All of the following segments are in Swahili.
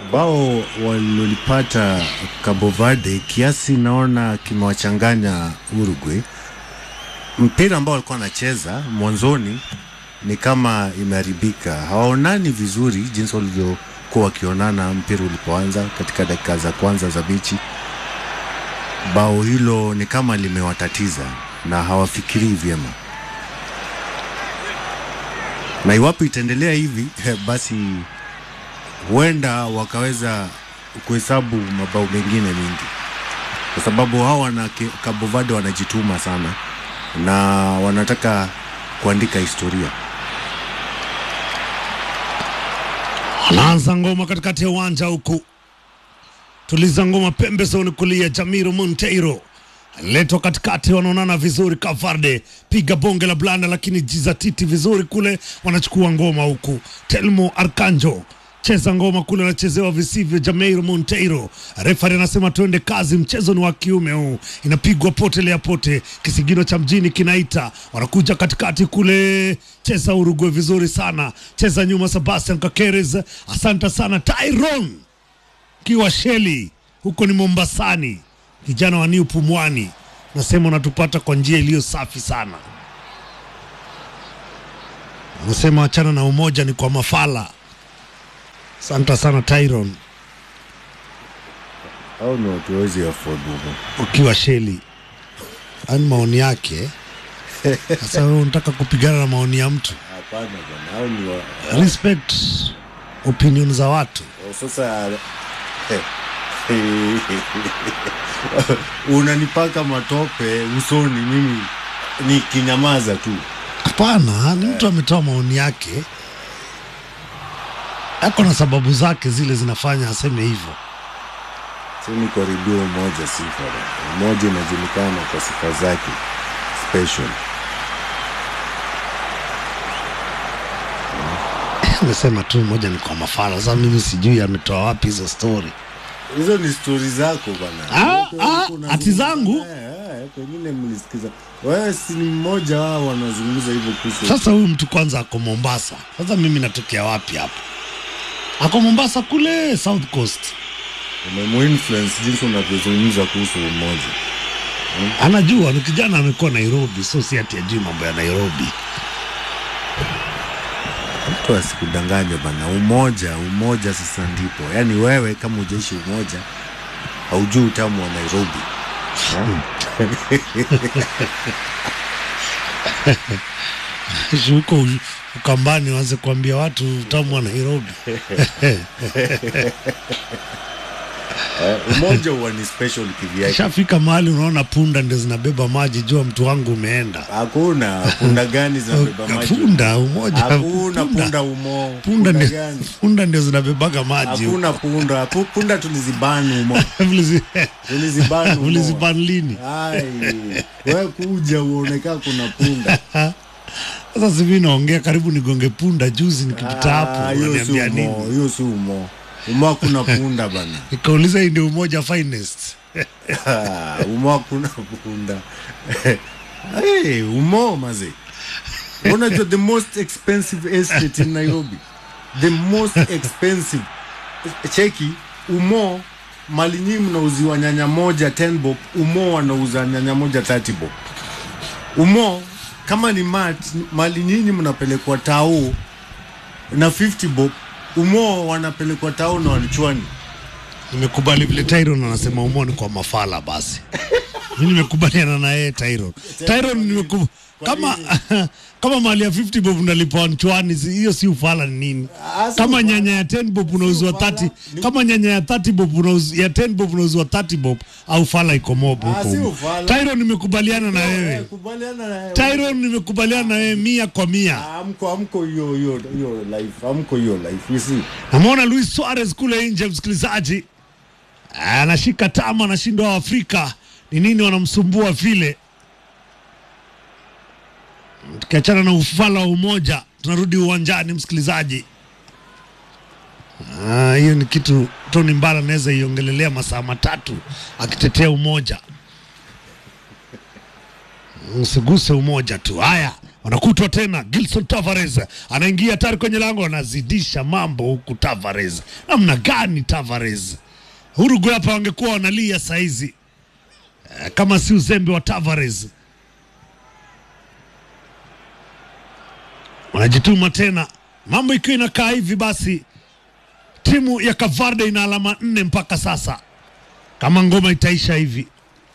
bao walilolipata Cabo Verde kiasi naona kimewachanganya Uruguay. Mpira ambao walikuwa wanacheza mwanzoni ni kama imeharibika, hawaonani vizuri jinsi walivyokuwa wakionana mpira ulipoanza katika dakika za kwanza za mechi. Bao hilo ni kama limewatatiza na hawafikirii vyema, na iwapo itaendelea hivi basi huenda wakaweza kuhesabu mabao mengine mengi, kwa sababu hao wana Cabo Verde wanajituma sana na wanataka kuandika historia. Anaanza ngoma katikati ya uwanja huku, tuliza ngoma pembezoni kulia. Jamiro Monteiro letwa katikati, wanaonana vizuri. Kavarde piga bonge la blanda, lakini jizatiti vizuri kule, wanachukua ngoma huku. Telmo Arkanjo cheza ngoma kule, anachezewa visivyo. Jameiro Monteiro, refari anasema tuende kazi, mchezo ni wa kiume huu, inapigwa pote lea pote, kisigino cha mjini kinaita, wanakuja katikati kule, cheza Uruguay vizuri sana, cheza nyuma. Sebastian Kakeres, asante sana. Tyron kiwa Sheli, huko ni Mombasani, kijana wa New Pumwani, nasema unatupata kwa njia iliyo safi sana. Unasema wachana na umoja ni kwa mafala. Asante sana Tyron, Hao ni watu wawezi afford huko. ukiwa Sheli. Ani maoni yake. Sasa wewe unataka kupigana na maoni ya mtu? Hapana bwana, hao ni wa... Respect opinion za watu. Oh, sasa unanipaka matope usoni, mimi nikinyamaza tu. Hapana, ni mtu ametoa maoni yake, ako na sababu zake zile zinafanya aseme hivyo. Sini kwa redio moja sifa bwana. Moja inajulikana kwa sifa zake special. Amesema tu moja ni kwa mafala. Sasa mimi sijui ametoa wapi hizo story. Hizo ni stori zako bwana. Ah, Huko- ah, huko unazungumza- ati zangu? Eh, eh, Pengine mlisikiza. Wewe si ni mmoja wao wanazungumza hivyo kuhusu. Sasa huyu mtu kwanza ako Mombasa. Sasa mimi natokea wapi hapa? Ako Mombasa kule South Coast. Umemuinfluence jinsi unavyozungumza kuhusu umoja. Anajua ni kijana amekuwa Nairobi, so si ati ajui mambo ya Nairobi. Mtu asikudanganye bana, umoja umoja sasa ndipo. Yaani wewe kama hujaishi umoja haujui utamu wa Nairobi. huko u- Ukambani waanze kuambia watu utamu wa Nairobi. Eh, umoja huwa ni special kivyake. Shafika mahali unaona punda ndio zinabeba maji, jua mtu wangu umeenda. Hakuna punda gani zinabeba maji? Punda umoja, Hakuna punda umo. punda ndio gani? punda ndio zinabebaga maji. Hakuna punda. Pu- Punda tulizibani umo. Mlizi- Tulizibani umo. mliziban lini? Ai, wewe kuja uonekana kuna punda. Sasa sivi naongea karibu nigonge punda juzi nikipita hapo, Ah, hiyo si unaniambia umo, nini? hiyo si umo. Umo hakuna punda bana. Nikauliza hii ndio umoja finest. Ah, umo hakuna punda. hey, umo maze. Unajua the most expensive estate in Nairobi. The most expensive. Cheki, umo mali nyingi mnauziwa nyanya moja 10 bob, umo wanauza nyanya moja 30 bob. Umo kama ni mat, mali nyinyi mnapelekwa tao na 50 bob. Umo wanapelekwa tao na wanichwani. Nimekubali vile Tyron anasema umoni kwa mafala basi. Mimi nimekubaliana na yeye Tyron. Tyron nimeku kama kama mali ya 50 bob unalipa nchwani, si- hiyo si ufala ni nini? Ah, si Kama ufala. nyanya ya 10 bob unauzwa ufala. 30, Ni- kama nyanya ya 30 bob unauzwa ya 10 bob unauzwa 30 bob au fala iko mob Ah, huko. si huko. ufala. Tyron nimekubaliana na Eh, wewe. kubaliana na wewe. Tyron nimekubaliana na wewe mia kwa mia. amko amko hiyo hiyo hiyo life amko hiyo life you see Namwona Luis Suarez kule nje, msikilizaji, anashika tama, anashindwa wa Afrika ni nini wanamsumbua vile. Tukiachana na ufala wa umoja, tunarudi uwanjani, msikilizaji. Ah, hiyo ni kitu Tony Mbala anaweza iongelelea masaa matatu akitetea umoja. Usiguse umoja tu. Haya, wanakutwa tena. Gilson Tavares anaingia hatari kwenye lango, anazidisha mambo huku. Tavares, namna gani Tavares? Uruguay hapa wangekuwa wanalia saizi eh, kama si uzembe wa Tavares. Wanajituma tena, mambo ikiwa inakaa hivi, basi timu ya Kavarde ina alama nne mpaka sasa, kama ngoma itaisha hivi.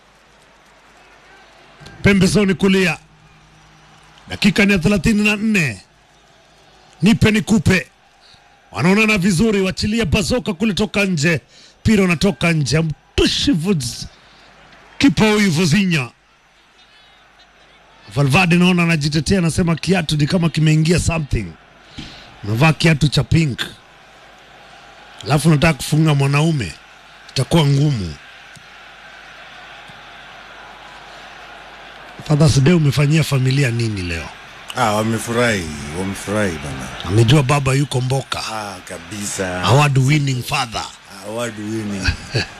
Pembezoni kulia dakika ni ya thelathini na nne nipe nikupe, wanaonana vizuri, wachilia bazoka kule toka nje, mpira unatoka nje, mtushi Vuz- kipa huyu Vozinya Valverde naona anajitetea, anasema kiatu ni kama kimeingia something. Unavaa kiatu cha pink alafu unataka kufunga mwanaume, itakuwa ngumu. Father's Day umefanyia familia nini leo? Ah, wamefurahi, wamefurahi bana. Amejua baba yuko Mboka, Ah, kabisa. award winning father. Award winning.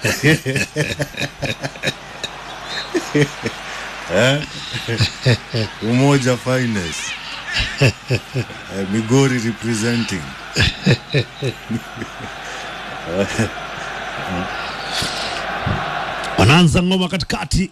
Eh? Umoja finest. Eh, Migori representing. Wanaanza ngoma katikati,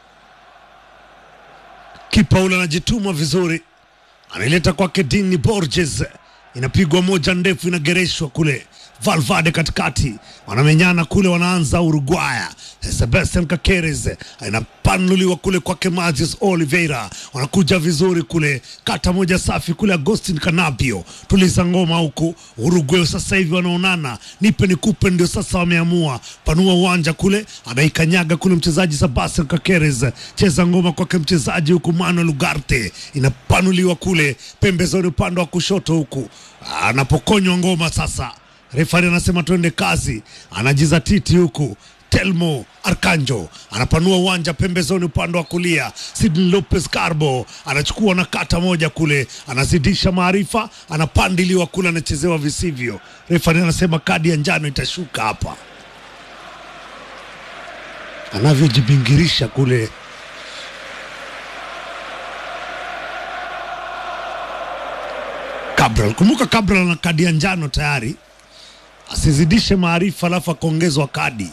kipa ule anajituma vizuri, anaileta kwake Dini Borges, inapigwa moja ndefu, inagereshwa kule. Valverde katikati, wanamenyana kule, wanaanza Uruguaya. Sebastian Kakeres inapanuliwa kule kwake Magius Oliveira, wanakuja vizuri kule, kata moja safi kule. Agustin Canapio tuliza ngoma huku. Uruguay sasa hivi wanaonana, nipe nikupe, ndio sasa wameamua panua uwanja kule, anaikanyaga kule mchezaji Sebastian Kakeres, cheza ngoma kwake mchezaji huku Manuel Ugarte, inapanuliwa kule pembezoni upande wa kushoto huku, anapokonywa ngoma sasa Refari anasema twende kazi, anajizatiti huku. Telmo Arkanjo anapanua uwanja pembezoni upande wa kulia. Sidney Lopez Carbo anachukua na kata moja kule, anazidisha maarifa, anapandiliwa kule, anachezewa visivyo. Refari anasema kadi ya njano itashuka hapa, anavyojibingirisha kule Cabral. Kumbuka Cabral ana kadi ya njano tayari, asizidishe maarifa alafu akaongezwa kadi.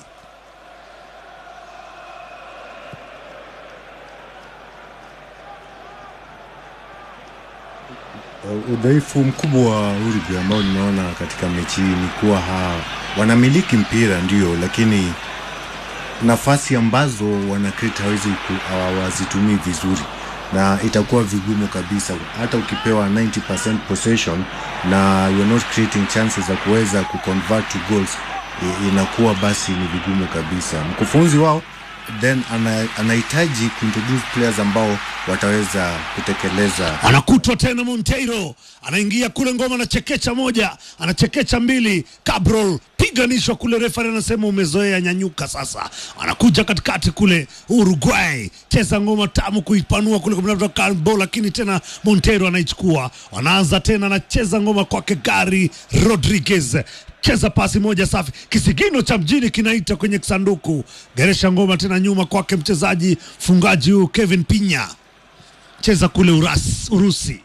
Uh, udhaifu mkubwa wa Uruguay ambao nimeona katika mechi hii ni kuwa ha, wanamiliki mpira ndio, lakini nafasi ambazo wana create hawezi ku- hawazitumii vizuri, na itakuwa vigumu kabisa, hata ukipewa 90% possession na you're not creating chances za kuweza kuconvert to goals, i- inakuwa basi ni vigumu kabisa. Mkufunzi wao then ana- anahitaji kuintroduce players ambao wataweza kutekeleza Anakutwa tena Monteiro, anaingia kule ngoma, anachekecha moja, anachekecha mbili, Cabral piganishwa kule, refari anasema umezoea, nyanyuka sasa. Anakuja katikati kule, Uruguay cheza ngoma tamu kuipanua kule kumtafuta Carbo, lakini tena Monteiro anaichukua. Wanaanza tena, anacheza ngoma kwake Gary Rodriguez cheza pasi moja safi, kisigino cha mjini kinaita kwenye kisanduku. Geresha ngoma tena nyuma kwake mchezaji fungaji huyu Kevin Pinya cheza kule Uras, Urusi.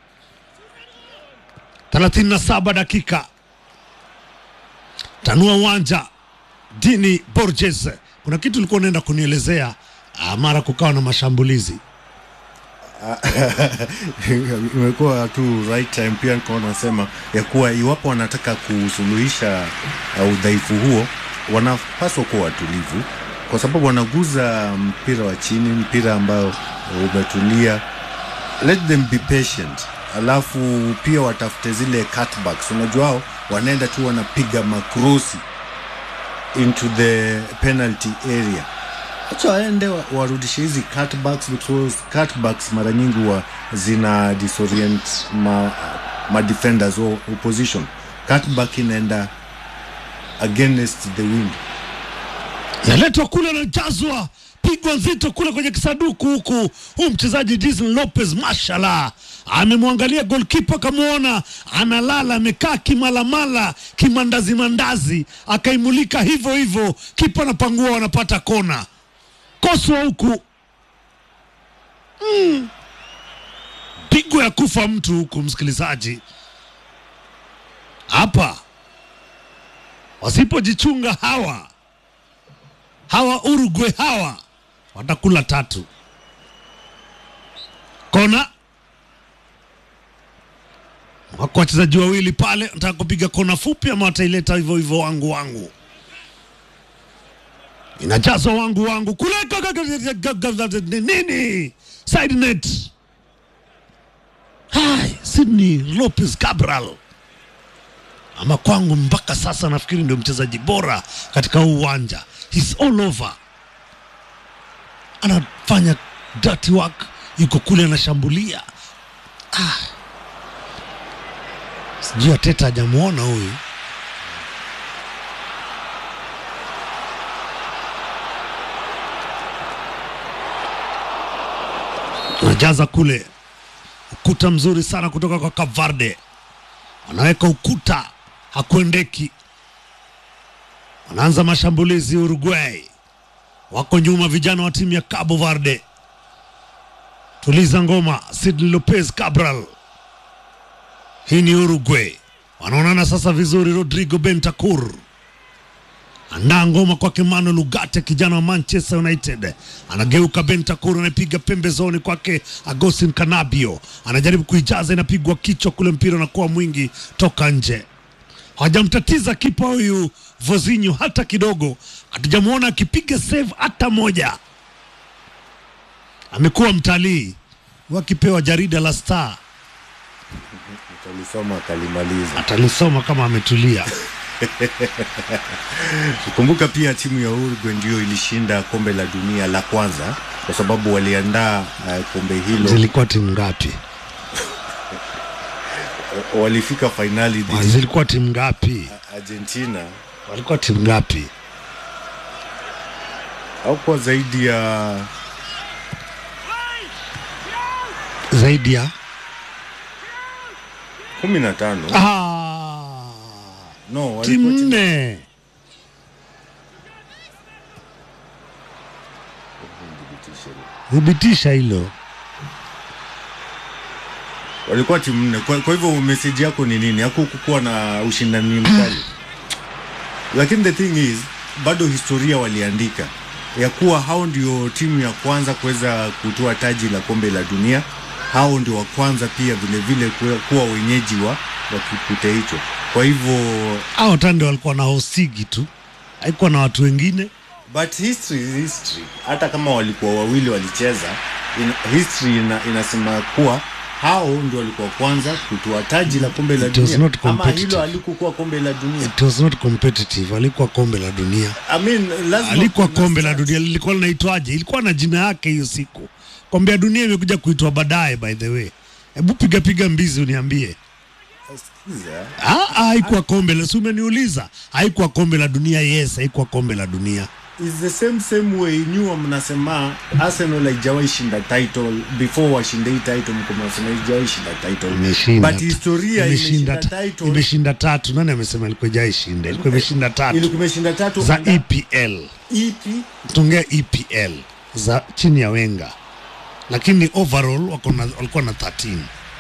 37 dakika, tanua uwanja. Dini Borges, kuna kitu ulikuwa unaenda kunielezea ah, mara kukawa na mashambulizi imekuwa tu right time. Pia nikawa nasema ya kuwa iwapo wanataka kusuluhisha uh, udhaifu huo, wanapaswa kuwa watulivu, kwa sababu wanaguza mpira wa chini, mpira ambao umetulia. Let them be patient, alafu pia watafute zile cutbacks. Unajua hao wanaenda tu wanapiga makrosi into the penalty area acha waende wa- warudishe hizi cutbacks because cutbacks mara nyingi wa zina disorient ma, ma defenders or opposition cutback inaenda against the wind naletwa kule, anajazwa pigwa nzito kule kwenye kisanduku huku. Huu mchezaji Disney Lopez, mashallah, amemwangalia golkipa, akamwona analala, amekaa kimalamala, kimandazi mandazi, akaimulika hivyo hivyo, kipa anapangua, wanapata kona, koswa huku mm. mapigo ya kufa mtu huku, msikilizaji, hapa wasipojichunga hawa hawa Uruguay hawa watakula tatu. Kona wako wachezaji wawili pale, nataka kupiga kona fupi ama wataileta hivyo hivyo wangu wangu, inajazwa wangu wangu kule nini, side net. Hai, Sydney Lopez Cabral ama kwangu mpaka sasa nafikiri ndio mchezaji bora katika huu uwanja. He's all over, anafanya dirty work, yuko kule anashambulia. Ah, sijui Ateta hajamwona huyu. Anajaza kule ukuta mzuri sana kutoka kwa Kavarde, wanaweka ukuta, hakuendeki. Wanaanza mashambulizi Uruguay, wako nyuma vijana wa timu ya Cabo Verde. Tuliza ngoma, Sidney Lopez Cabral. Hii ni Uruguay, wanaonana sasa vizuri. Rodrigo Bentancur andaa ngoma kwake Manuel Ugarte, kijana wa Manchester United, anageuka Bentancur, anapiga pembezoni kwake Agustin Canabio, anajaribu kuijaza, inapigwa kichwa kule, mpira unakuwa mwingi toka nje. Hawajamtatiza kipa huyu Vozinho hata kidogo, hatujamwona akipiga save hata moja. Amekuwa mtalii wakipewa jarida la Star, Utalisoma akalimaliza. atalisoma kama ametulia. Kumbuka pia timu ya Uruguay ndio ilishinda kombe la dunia la kwanza, kwa sababu waliandaa uh, kombe hilo, Zilikuwa timu ngapi? walifika fainali Ah, dhidi Zilikuwa timu ngapi? ya Argentina Walikuwa timu ngapi? au kwa zaidi ya Zaidi ya kumi na tano ah, no, timu walikuwa timu- nne. Thibitisha hilo. walikuwa timu nne. Kwa, kwa hivyo meseji yako ni nini? Hakukuwa na ushindani mkali, lakini the thing is bado historia waliandika ya kuwa hao ndio timu ya kwanza kuweza kutoa taji la kombe la dunia. Hao ndio wa kwanza pia vile vile kuwa, kuwa wenyeji wa, wa kipute hicho. Kwa hivyo Hao tande walikuwa na hosigi tu, haikuwa na watu wengine. but history is history. Hata kama walikuwa wawili walicheza, in, history ina, inasema kuwa hao ndio walikuwa kwanza kutoa taji la kombe la It was dunia, not ama competitive. hilo alikuwa kombe la dunia. It was not competitive, alikuwa kombe la dunia. I mean, lazima alikuwa kuna kombe la stats. dunia lilikuwa linaitwaje? Ilikuwa na jina yake hiyo siku. Kombe la dunia imekuja kuitwa baadaye, by the way. Hebu piga piga mbizi uniambie. Sikiza, Ah, ah, haikuwa kombe la, si umeniuliza? Haikuwa kombe la dunia. Yes, haikuwa kombe la dunia. is the same same way nyua mnasema Arsenal haijawahi shinda title before washinde hii title, mko mnasema haijawahi shinda title, Imeshinda. but historia imeshinda, imeshinda title, imeshinda tatu. Nani amesema ilikuwa ijaishinda? Ilikuwa imeshinda tatu ilikuwa imeshinda tatu za under EPL. EP Tungea EPL za chini ya Wenga, lakini overall wako na- walikuwa na 13.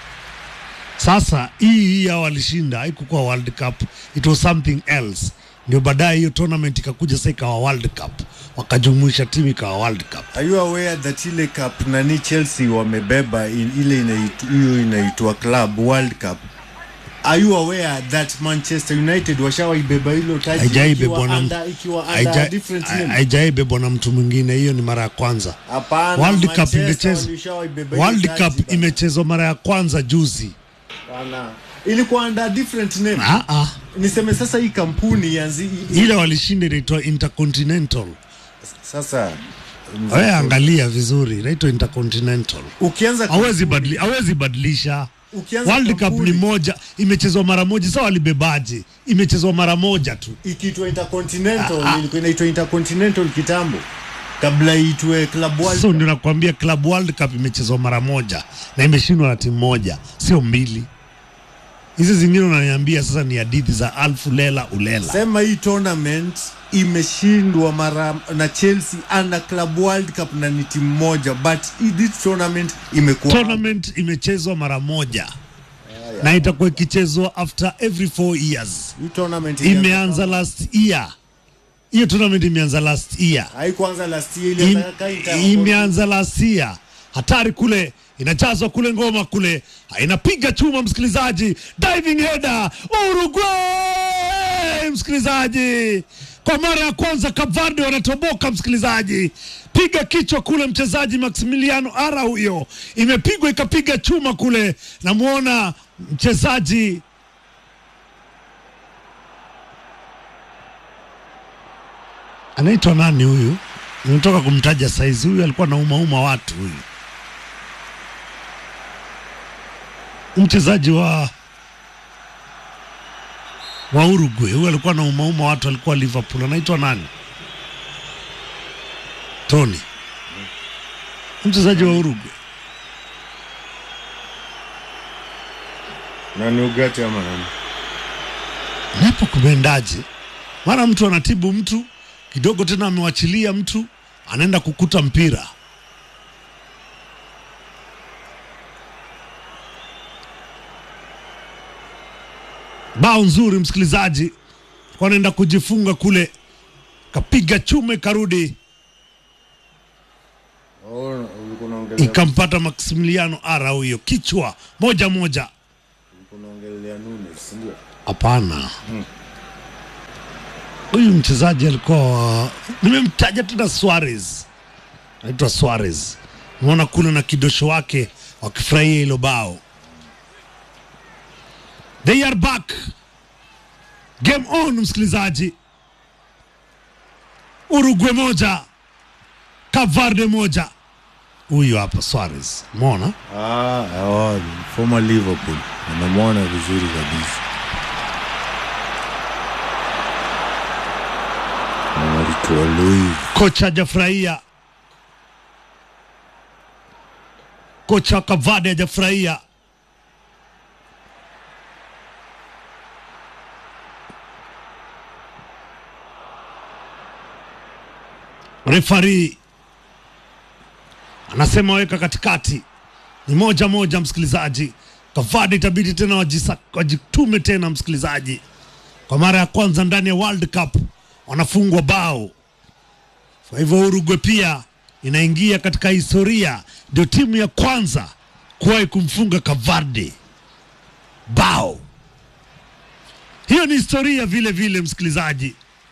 Sasa hii hii hao walishinda, haikukuwa World Cup, it was something else. Ndio baadaye hiyo tournament ikakuja sasa ikawa World Cup, wakajumuisha timu ikawa World Cup. Are you aware that ile cup nani Chelsea wamebeba in, ile inaitu- hiyo inaitwa Club World Cup? Are you aware that Manchester United washawaibeba hilo taji Haijaibebwa ikiwa na under, ikiwa under haija- different ha- name? haijaibebwa na mtu mwingine, hiyo ni mara ya kwanza. Hapana, World Cup Manchester imechezwa walishawaibeba hiyo World taji Cup bana. imechezwa mara ya kwanza juzi. Bana. Ilikuwa under different name. Ah, ah. Niseme sasa hii kampuni yanzi Ile walishinda inaitwa Intercontinental. sasa Wewe angalia vizuri, inaitwa Intercontinental. ukianza hawezi badili, hawezi badilisha. Ukianza World Cup kampuni- ni moja, imechezwa mara moja. Sasa walibebaje? Imechezwa mara moja tu. ikiitwa Intercontinental ilikuwa inaitwa Intercontinental kitambo kabla iitwe Club World So ndio nakwambia Club World Cup imechezwa mara moja na imeshindwa na timu moja, sio mbili. hizi zingine unaniambia sasa ni hadithi za alfu lela ulela sema hii tournament imeshindwa mara na Chelsea under club world cup na ni timu moja but hii- this tournament imekuwa tournament imechezwa mara moja na itakuwa ikichezwa after every four years hii tournament ilianza imeanza last year hiyo tournament imeanza last year kama- haikuanza last year Im, ilianza kaita imeanza last year hatari kule inachazwa kule ngoma kule inapiga chuma msikilizaji diving header Uruguay msikilizaji kwa mara ya kwanza Kavarde wanatoboka msikilizaji piga kichwa kule mchezaji Maximiliano Ara huyo imepigwa ikapiga chuma kule namwona mchezaji anaitwa nani huyu nimetoka kumtaja saizi huyu alikuwa naumauma watu huyu mchezaji wa wa Uruguay huyu alikuwa naumauma watu alikuwa Liverpool anaitwa nani Tony mchezaji wa Uruguay na ni Ugarte ama nani napo kumeendaje mara mtu anatibu mtu kidogo tena amewachilia mtu anaenda kukuta mpira bao nzuri msikilizaji kwa anaenda kujifunga kule kapiga chume karudi oh ulikuwa unaongelea ikampata Maximiliano Ara huyo kichwa moja moja ulikuwa unaongelea Nunes ndio Hapana, huyu mchezaji alikuwa wa- nimemtaja tena Suarez, anaitwa Suarez. Unaona kule na kidosho wake wakifurahia hilo bao. They are back, game on, msikilizaji. Uruguay moja, Cavarde moja. Huyu hapa Suarez, umeona ah oh, former Liverpool anamwona vizuri kabisa Marito Luis kocha hajafurahia, kocha wa Kavade hajafurahia. Refari anasema weka katikati, ni moja moja, msikilizaji. Kavade itabidi tena wajisa- wajitume tena, msikilizaji, kwa mara ya kwanza ndani ya World Cup wanafungwa bao. Kwa hivyo Uruguay pia inaingia katika historia, ndio timu ya kwanza kuwahi kumfunga Kavarde bao. Hiyo ni historia vile vile, msikilizaji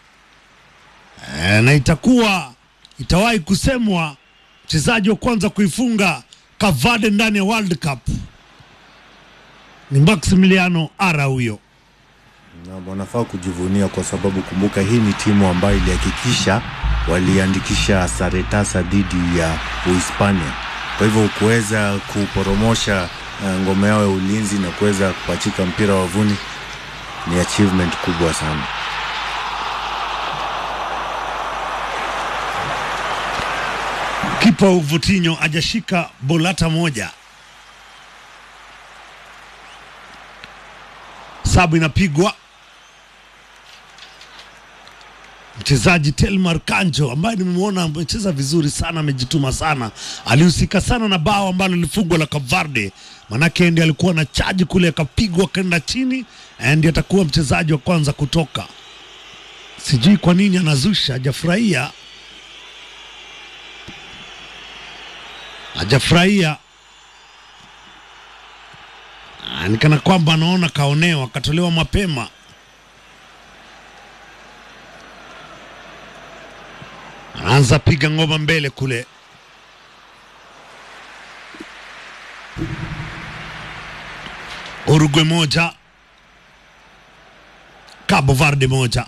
e, na itakuwa itawahi kusemwa mchezaji wa kwanza kuifunga Kavarde ndani ya World Cup ni Maximiliano Ara huyo. na wanafaa kujivunia kwa sababu kumbuka, hii ni timu ambayo ilihakikisha waliandikisha sare tasa dhidi ya Uhispania. Kwa hivyo kuweza kuporomosha uh, ngome yao ya ulinzi na kuweza kupachika mpira wavuni ni achievement kubwa sana. Kipa Uvutinho ajashika bolata moja. Sabu inapigwa mchezaji Telmar Kanjo ambaye nimemwona amecheza vizuri sana, amejituma sana, alihusika sana na bao ambalo lilifungwa la Kavarde, manake ndiye alikuwa na chaji kule, akapigwa akaenda chini, ndiye atakuwa mchezaji wa kwanza kutoka. Sijui kwa nini anazusha, hajafurahia hajafurahia Ah, ni kana kwamba anaona kaonewa, akatolewa mapema. Anaanza piga ngoma mbele kule, Uruguay moja, Cabo Verde moja.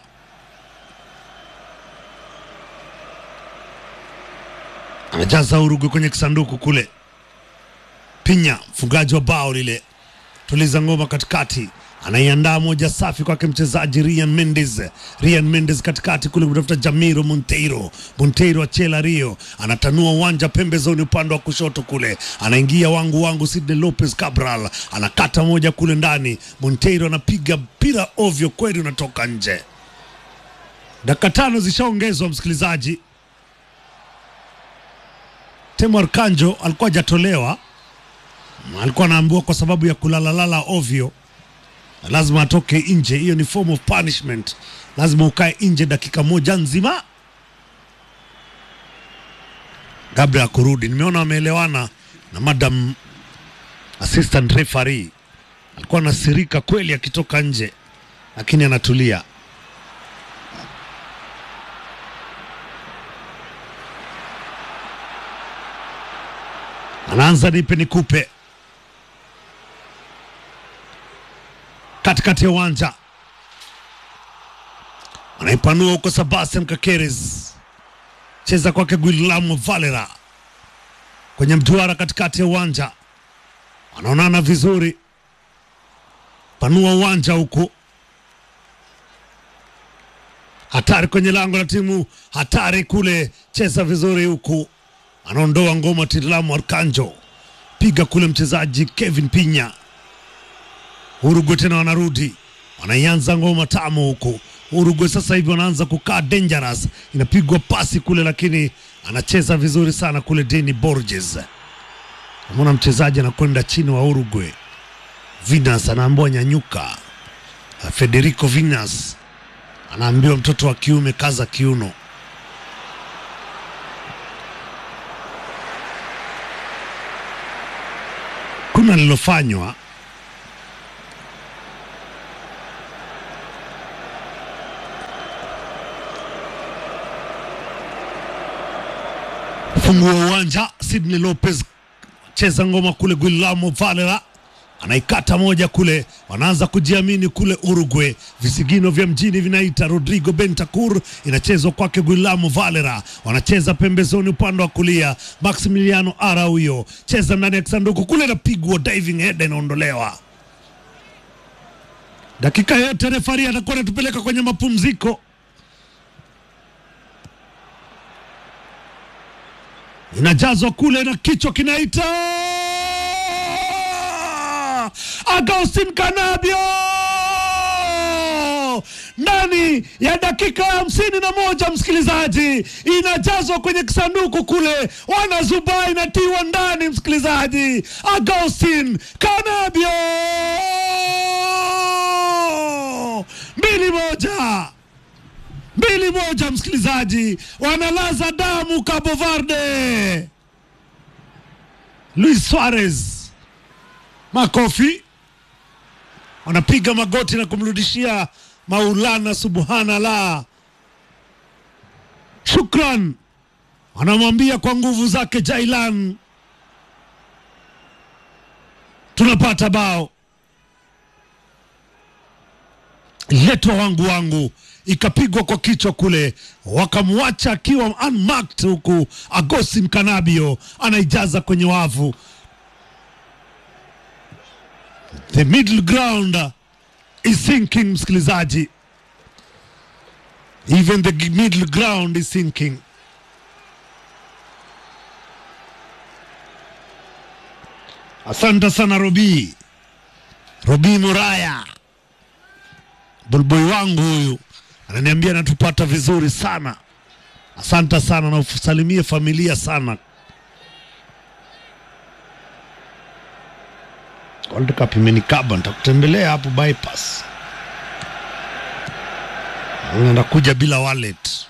Anajaza Uruguay kwenye kisanduku kule. Pinya mfungaji wa bao lile, tuliza ngoma katikati, anaiandaa moja safi kwake mchezaji Ryan Mendes. Ryan Mendes katikati kule kutafuta Jamiro Monteiro. Monteiro achela Rio anatanua uwanja pembezoni upande wa kushoto kule, anaingia wangu wangu Sidney Lopez Cabral anakata moja kule ndani. Monteiro anapiga mpira ovyo kweli, unatoka nje. Dakika tano zishaongezwa msikilizaji. Temo Arkanjo alikuwa hajatolewa, alikuwa anaambiwa kwa sababu ya kulalalala ovyo lazima atoke nje. Hiyo ni form of punishment, lazima ukae nje dakika moja nzima kabla ya kurudi. Nimeona wameelewana na madam assistant referee, alikuwa anasirika kweli akitoka nje, lakini anatulia. Anaanza nipe nikupe katikati ya uwanja anaipanua huko Sebastian Kakeres, cheza kwake Guillermo Valera kwenye mduara katikati ya uwanja, wanaonana vizuri, panua uwanja huku, hatari kwenye lango la timu, hatari kule, cheza vizuri huku, anaondoa ngoma Tilamo Arkanjo, piga kule mchezaji Kevin Pinya Uruguay tena wanarudi, wanaianza ngoma tamu huku. Uruguay sasa hivi wanaanza kukaa dangerous, inapigwa pasi kule, lakini anacheza vizuri sana kule. Deni Borges, namwona mchezaji anakwenda chini wa Uruguay. Vinas anaambiwa nyanyuka. Federico Vinas anaambiwa mtoto wa kiume kaza kiuno. Kuna lilofanywa fungua uwanja. Sidney Lopez cheza ngoma kule, Guillermo Valera anaikata moja kule, wanaanza kujiamini kule Uruguay. Visigino vya mjini vinaita Rodrigo Bentancur, inachezwa kwake Guillermo Valera, wanacheza pembezoni upande wa kulia. Maximiliano Araujo cheza ndani ya kisanduku kule, inapigwa diving head, inaondolewa. Dakika yote refari atakuwa anatupeleka kwenye mapumziko. inajazwa kule na kichwa kinaita Agustin Canabio ndani ya dakika ya hamsini na moja msikilizaji, inajazwa kwenye kisanduku kule, wanazubai inatiwa ndani msikilizaji. Agustin Canabio mbili moja mbili moja, msikilizaji, wanalaza damu Cabo Verde. Luis Suarez, makofi, wanapiga magoti na kumrudishia Maulana subhanallah, shukran, wanamwambia kwa nguvu zake Jailan, tunapata bao letwa wangu wangu ikapigwa kwa kichwa kule, wakamwacha akiwa unmarked, huku Agustin Canabio anaijaza kwenye wavu. The middle ground is sinking, msikilizaji, even the middle ground is sinking. Asante sana Robi, Robi Muraya, bulboi wangu huyu ananiambia anatupata vizuri sana. Asante sana na usalimie familia sana. World Cup imenikaba, nitakutembelea hapo bypass. Nakuja bila wallet.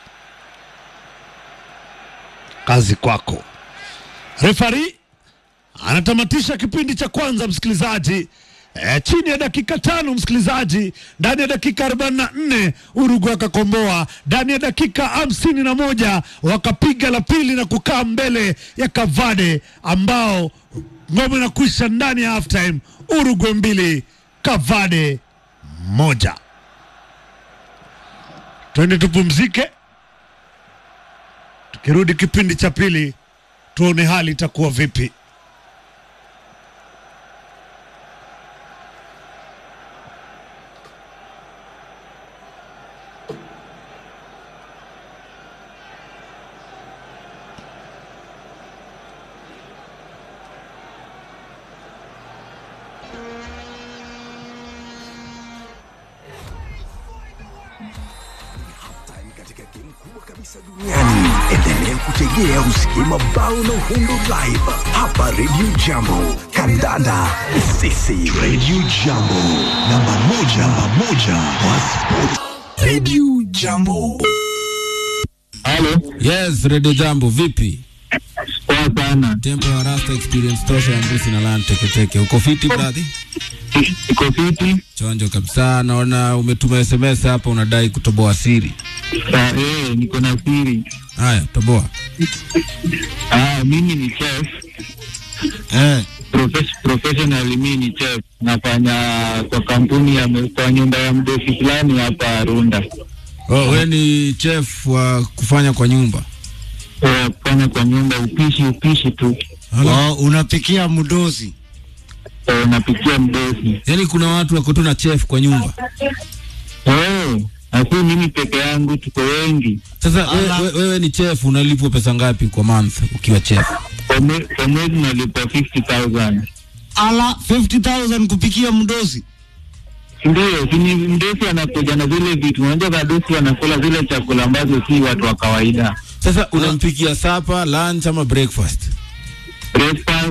Kazi kwako. Refari anatamatisha kipindi cha kwanza, msikilizaji. E, chini ya dakika tano msikilizaji, ndani ya dakika 44 Urugu wakakomboa, ndani ya dakika hamsini na moja wakapiga la pili na kukaa mbele ya Kavade ambao ngome inakwisha ndani ya halftime. Urugu mbili Kavade moja. Twende tupumzike, tukirudi kipindi cha pili tuone hali itakuwa vipi. katika game kubwa kabisa duniani. Endelea kutegea usikie mabao na uhundo live hapa Radio Jambo. Kandanda sisi Radio Jambo, namba moja, namba moja wa sport. Radio Jambo. Halo, Yes, Radio Jambo, vipi? poa sana. Tempo ya Rasta Experience tosha ya mbusi na lan teketeke. Uko fiti brother? Iko fiti? Chonjo kabisa. Naona umetuma SMS hapa unadai kutoboa siri. Ah, eh, niko na siri. Haya, toboa. Ah, mimi ni chef. Eh. Profes- professionally mimi ni chef. Nafanya kwa kampuni ya kwa nyumba ya mdosi fulani hapa Runda. Oh, wewe ni chef wa kufanya kwa nyumba. Eh, kufanya kwa nyumba upishi upishi tu. Hala. Oh, unapikia mdosi. Eh, napikia mdosi. Yaani kuna watu wako tu na chef kwa nyumba. Eh, asi mimi peke yangu tuko wengi. Sasa we, Ala. we, wewe ni chef unalipwa pesa ngapi kwa month ukiwa chef? Kwa mwe- kwa mwezi nalipa 50,000. Ala 50,000 kupikia mdosi. Ndio, si ni mdosi anakuja na zile vitu. Unajua wadosi wanakula zile chakula ambazo si watu wa kawaida. Sasa unampikia supper, lunch ama breakfast? breakfast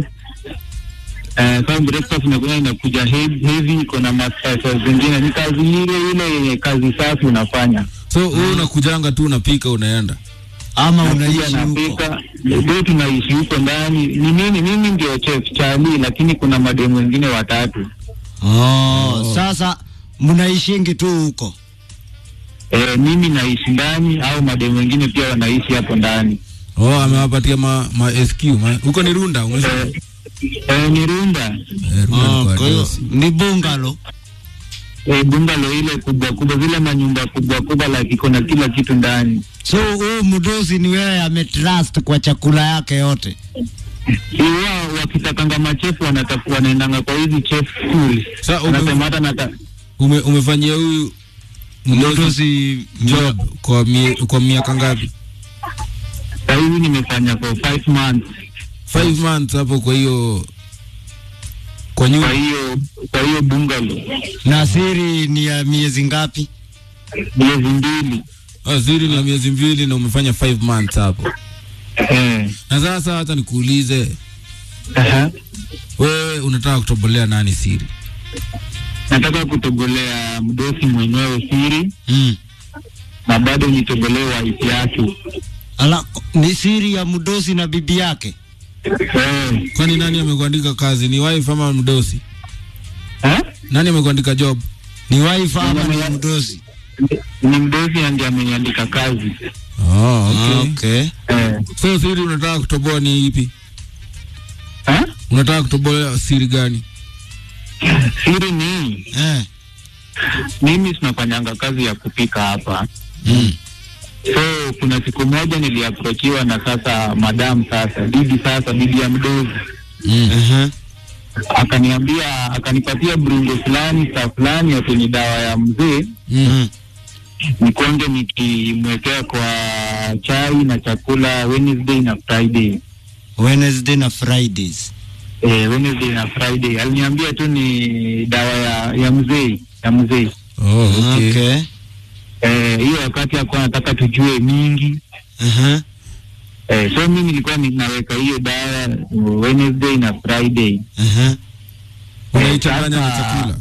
eh, kama breakfast inakuja inakuja heavy, heavy iko na masasa zingine. Ni kazi ile ile yenye kazi safi unafanya. So wewe unakujanga tu unapika unaenda. Ama Nakuja unaishi huko. napika, ndio tunaishi huko ndani. Ni mimi mimi ndio chef Charlie, lakini kuna mademu wengine watatu. Oh, sasa mnaishingi tu huko. Eh, mimi naishi ndani au mademu wengine pia wanaishi hapo ndani. Oh, amewapatia ma, ma SQ. Ma, huko ni Runda, umesema? Eh, eh, ni Runda. Eh, Runda Oh, ni kwa kwa hiyo dosi. ni bungalo. Eh, bungalo ile kubwa kubwa, zile manyumba kubwa kubwa, like iko na kila kitu ndani. So huyu mdosi ni wewe ametrust kwa chakula yake yote. Iwa wakitakanga machefu wanatafu wanaendanga kwa hizi chef school. Sa ume, Anasema hata nata ume, umefanyia huyu mdosi Mdosi job kwa mie, kwa miaka ngapi? saa hizi nimefanya for five months. Five months hapo. Kwa hiyo kwa Kwa nyumba hiyo kwa hiyo bungalow na siri ni ya miezi ngapi? miezi mbili. waziri ni ya miezi mbili na umefanya five months hapo. Eh. Na sasa hata nikuulize Aha. wewe, unataka kutobolea nani siri? Nataka kutogolea mdosi mwenyewe siri Mm. na bado nitogolee wife yake. Ala, ni siri ya mdosi na bibi yake. Eh. Kwani nani amekuandika kazi? Ni wife ama mdosi? Eh? Nani amekuandika job? Ni wife ama ni mdosi? Ni mdosi ndiye ameniandika kazi. Oh, okay. Okay. Eh. So siri unataka kutoboa ni ipi? Eh? Unataka kutoboa siri gani? Siri ni Eh. mimi tunafanyanga kazi ya kupika hapa. Mm. So kuna siku moja niliaprochiwa na sasa madam sasa bibi sasa bibi ya mdozi Mm. Uh-huh. akaniambia akanipatia brungo fulani saa fulani ati ni dawa ya mzee Mm. nikonge nikimwekea kwa chai na chakula Wednesday na Friday. Wednesday na Fridays. Eh, Wednesday na Friday aliniambia tu ni dawa ya ya mzee ya mzee. Oh, okay. Okay. Eh, hiyo wakati alikuwa anataka tujue mingi Uh-huh. eh, so mimi nilikuwa ninaweka hiyo dawa Wednesday na Friday. Uh-huh. Unaichanganya na Sasa- chakula?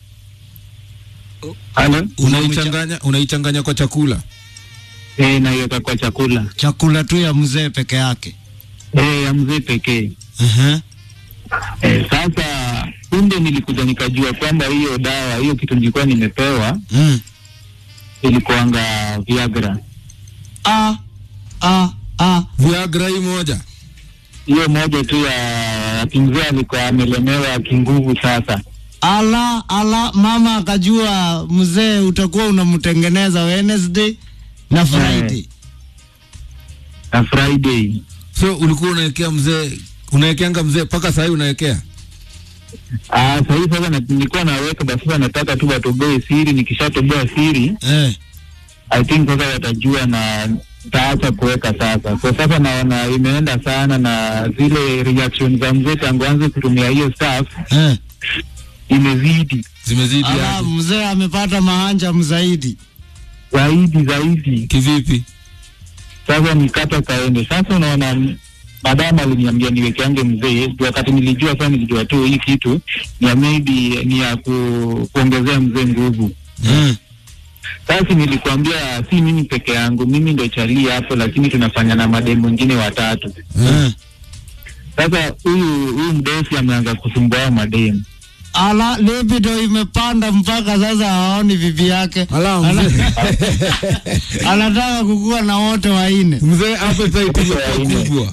Halo? Unaichanganya unaichanganya kwa chakula? Eh, naiweka kwa chakula Chakula tu ya mzee peke yake. eh, ya mzee pekee. Uh-huh. Eh, sasa punde nilikuja nikajua kwamba hiyo dawa hiyo kitu nilikuwa nimepewa Mm. ilikuanga Viagra. Ah. Ah. Ah. Viagra hii moja. Hiyo moja tu ya kimzee alikuwa amelemewa kinguvu. Sasa Ala, ala, mama akajua mzee utakuwa unamtengeneza Wednesday na Friday. na Friday So ulikuwa unawekea mzee unawekeanga mzee mpaka saa hii unawekea? ah, sahii sasa na- nilikuwa naweka basi, sasa nataka tu watoboe siri. Nikishatoboa siri, Eh. I think sasa watajua na taacha kuweka sasa. Kwa sasa naona imeenda sana, na zile reaction za mzee tangu anze kutumia hiyo stuff Eh. imezidi Zimezidi Ala, aje? mzee amepata mahanja mzaidi. zaidi zaidi. Kivipi? Sasa nikata kaende. Sasa unaona, madama aliniambia niwekeange mzee, Ndio wakati nilijua sasa, nilijua tu hii kitu ni ya maybe ni ya ku, kuongezea mzee nguvu. Mm. Sasa nilikwambia si mimi peke yangu, mimi ndo chalia hapo, lakini tunafanya na mademu wengine watatu. Mm. Sasa huyu huyu mdosi ameanza kusumbua hao mademu. Ala, libido imepanda mpaka sasa haoni bibi yake. Ala, mzee. Anataka kukua na wote waine. Mzee appetite imekuwa kubwa.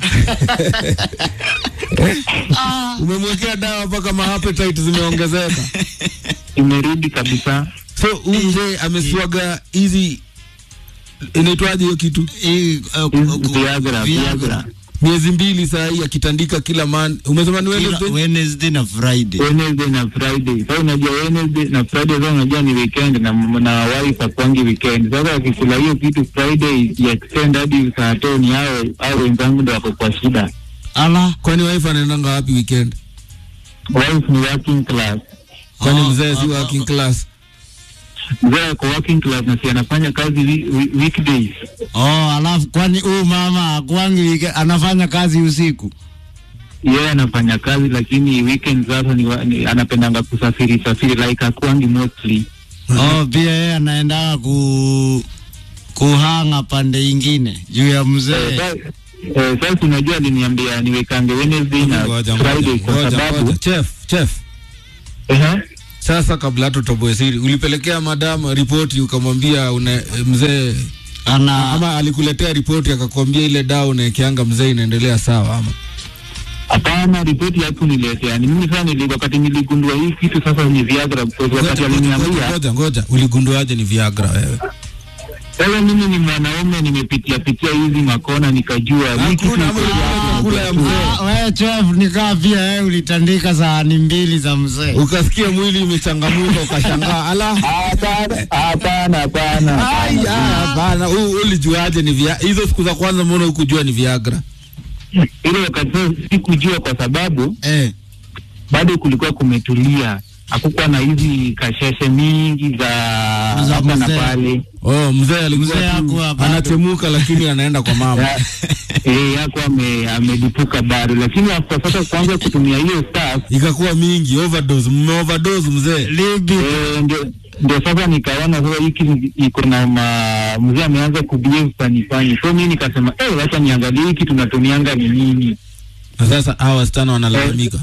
Umemwekea dawa mpaka ma appetite zimeongezeka. Imerudi kabisa. So huyu mzee ameswaga hizi inaitwaje hiyo kitu? Hii, uh, Hizi ku- Viagra, Viagra. Miezi mbili saa hii akitandika kila man. Umesema ni Kila Wednesday? Wednesday na Friday. Wednesday na Friday. Sasa unajua Wednesday na Friday sasa unajua ni weekend na na wife akwangi weekend. Sasa akikula hiyo kitu Friday ya extend hadi saa tano hao hao wenzangu ndio wako kwa shida. Ala, Kwani wife anaendanga wapi weekend? Wife ni working class. Kwani Ah, mzee si ah, working class? Mzee ako working class na si anafanya kazi wi- wi- weekdays. oh, alafu kwani huyu mama akwangi wike anafanya kazi usiku? Yeye anafanya kazi lakini weekend sasa ni, wa- ni anapendanga kusafiri safiri like akwangi mostly. Oh, pia yeye anaendaga ku kuhanga pande ingine juu ya Eh, mzee. sa- eh, Sasa unajua aliniambia niwekange Wednesday na Ngoja, Friday ngoja, kwa ngoja, sababu ngoja. Chef, chef. Ehe. Sasa kabla hata utoboe siri, ulipelekea madam ripoti ukamwambia una mzee Ana ama alikuletea ripoti akakwambia ile dawa unaekeanga mzee inaendelea sawa ama? Hapana, ripoti yako niletea. Ni mimi sasa nili, wakati niligundua hii kitu sasa ni Viagra, because wakati Ngoja, ngoja, aliniambia ngoja, ngoja. Uligunduaje ni Viagra wewe? sasa, mimi ni mwanaume, nimepitia pitia hizi makona, nikajua hii kitu Hakuna iko ama Viagra. kula ya mzee. Ah, wewe chef nikaa pia wewe ulitandika sahani mbili za mzee. Ukasikia mwili imechangamuka ukashangaa ala. Hapana, hapana, hapana. Ai, ah, Hapana, u- ulijuaje ni via hizo siku za kwanza mbona hukujua ni Viagra? Ile wakati sasa sikujua kwa sababu Eh. bado kulikuwa kumetulia, hakukuwa na hizi kasheshe mingi za Za hapa na mzee. pale. Oh, mzee alikuwa Mzee tu hakuwa bado. anachemuka lakini anaenda kwa mama. Ya- eh, yako ame- amelipuka bado, lakini after sasa kuanza kutumia hiyo stuff Ikakuwa mingi overdose, mme overdose mzee. Libi Eh, ndio ndio sasa nikaona sasa hiki ni- iko na ma- mzee ameanza kubehave fani fani, so mimi nikasema eh, wacha niangalie hiki tunatumianga ni nini Na sasa hawa wasichana wanalalamika.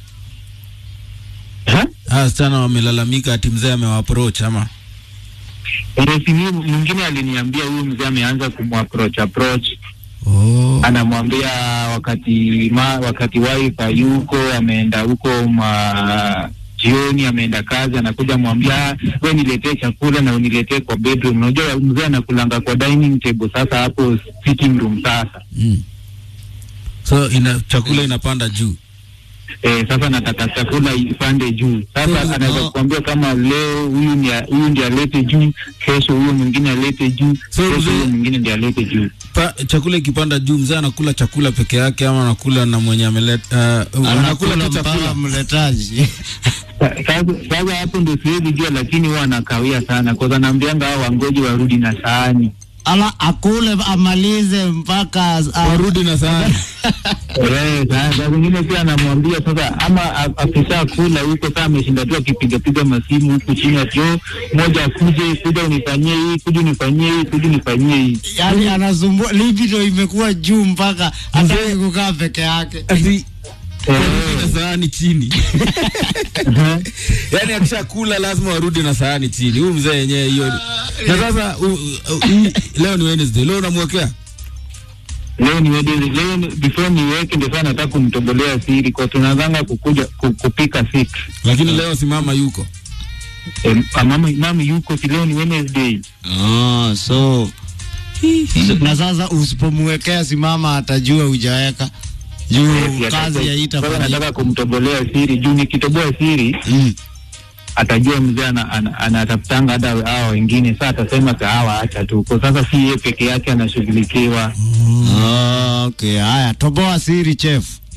Ha? Hawa wasichana wamelalamika ati mzee amewaapproach ama Eh, si mimi- mwingine aliniambia huyu mzee ameanza kumapproach approach, oh. anamwambia wakati ma, wakati wife hayuko ameenda huko ma jioni ameenda kazi, anakuja mwambia we niletee chakula na uniletee kwa bedroom. Unajua mzee anakulanga kwa dining table, sasa hapo sitting room sasa mm. So ina chakula inapanda juu. Eh, sasa nataka chakula ipande juu. Sasa Mm, anaweza oh. kuambia kama leo huyu ni huyu ndiye alete juu, kesho huyo mwingine alete juu, So, kesho mzee- huyo mwingine ndiye alete juu. Pa, chakula ikipanda juu mzee anakula chakula peke yake ama anakula na mwenye ameleta uh, anakula anakula tu mpaka chakula. mletaji. Sa- Sasa sasa hapo ndio siwezi jua, lakini huwa anakawia sana kwa sababu anaambianga hao wangoji warudi na sahani. Ala akule amalize mpaka uh, Warudi na sahani. Eh, sa- saa zingine pia anamwambia sasa, ama a- akisha kula huko sasa ameshinda tu akipiga piga masimu huku chini, ati "Oh, moja akuje, kuja unifanyie hii, kuja unifanyie hii, kuja unifanyie hii. yani anasumbua libido imekuwa juu mpaka hataki kukaa peke yake. Ati Eh, warudi na sahani chini. eh. Yaani akishakula lazima warudi na sahani chini. Huyu mzee yenyewe hiyo. Na sasa u, u, u, leo ni Wednesday. Leo unamwekea? leo ni wedding, leo ni- before niweke ndio sana nataka kumtogolea siri kwa tunazanga kukuja ku, kupika six. Lakini leo si mama yuko. E, mama mama yuko si leo ni Wednesday. Oh, so na sasa usipomwekea simama atajua hujaweka juu Eh, kazi sasa haitafanyika. nataka kumtogolea siri juu nikitoboa siri Mm. atajua mzee ana- ana- anatafutanga hata hawa wengine, saa atasema sa hawa acha tu, kwa sasa si yeye peke yake anashughulikiwa. Oh, okay, haya toboa siri chef.